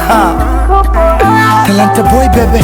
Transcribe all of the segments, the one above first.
Talanta boy bebe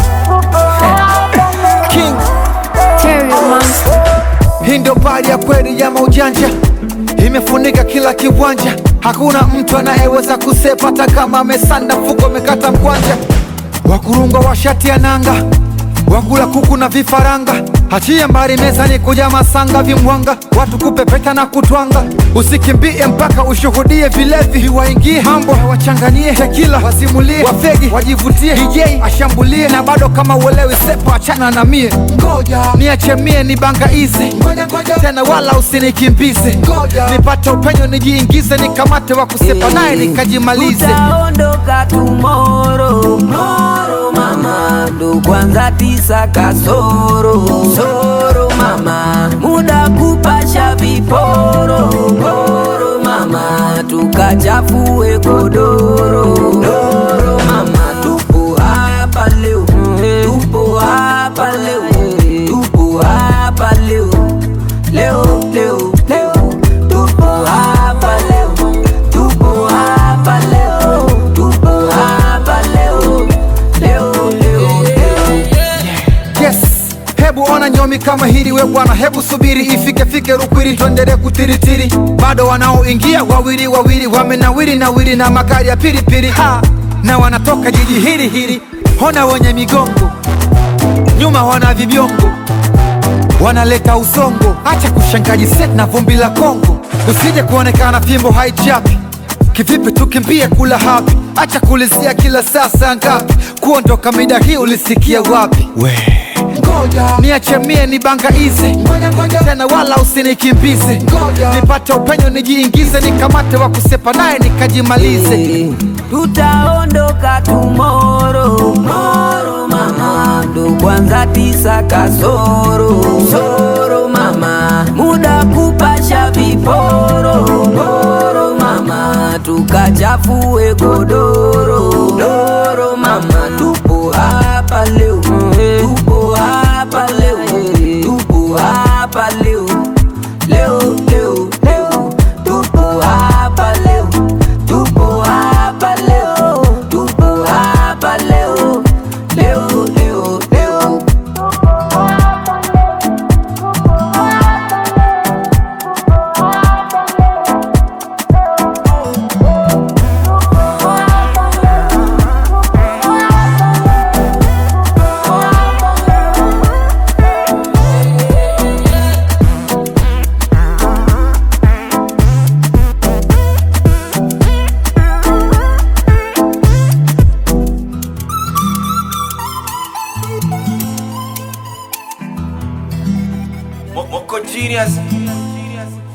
King Terry Monster. Hii ndio bari ya kweli ya maujanja, imefunika kila kiwanja. Hakuna mtu anayeweza kusepa, hata kama amesanda mfuko amekata mkwanja. Wakurungwa washati ya nanga, wakula kuku na vifaranga. Achia mbari mezani kuja masanga vimwanga, watu kupepeta na kutwanga. Usikimbie mpaka ushuhudie vilevi viwaingie mambo, wachanganie tekila, wasimulie wafegi, wajivutie DJ ashambulie, na bado kama uelewi sepa, achana na mie, ngoja niache mie ni banga izi tena, wala usinikimbize, nipate upenyo nijiingize, nikamate wa kusepa naye nikajimalize. Utaondoka tomorrow Moro mama ndo kwanza tisa kasoro soro mama muda kupasha viporo poro mama tukachafue godoro doro mama tupo hapa leo tupo hapa leo tupo hapa leo leo leo leo tupo hapa leo tupo hapa leo tupo hapa leo leo leo leo Yes, hebu ona nyomi kama hili we bwana, hebu subiri ifike fike Rukwiri, tuendelee kutiritiri. Bado wanaoingia wawili wawili, wamenawiri nawiri na magari ya pilipili ha, na wanatoka jiji hili hili. Ona wenye migongo nyuma, wana vibiongo wanaleta usongo. Acha kushangaji set na vumbi la Kongo, usije kuonekana fimbo haichapi Kivipi tukimbie kula hapi? Acha kulizia kila saa saa ngapi? Kuondoka mida hii ulisikia wapi? We ngoja niache mie ni banga izi tena, wala usinikimbize, nipate upenyo nijiingize, nikamate wa kusepa naye nikajimalize. tutaondoka tomorrow moro mama ndo kwanza tisa kasoro soro mama muda kupasha viporo poro mama tukachafue godoro doro mama tupo hapa leo tupo hapa leo tupo hapa leo leo leo leo tupo hapa leo tupo hapa leo tupo hapa leo leo leo leo Mo- Moco Genius.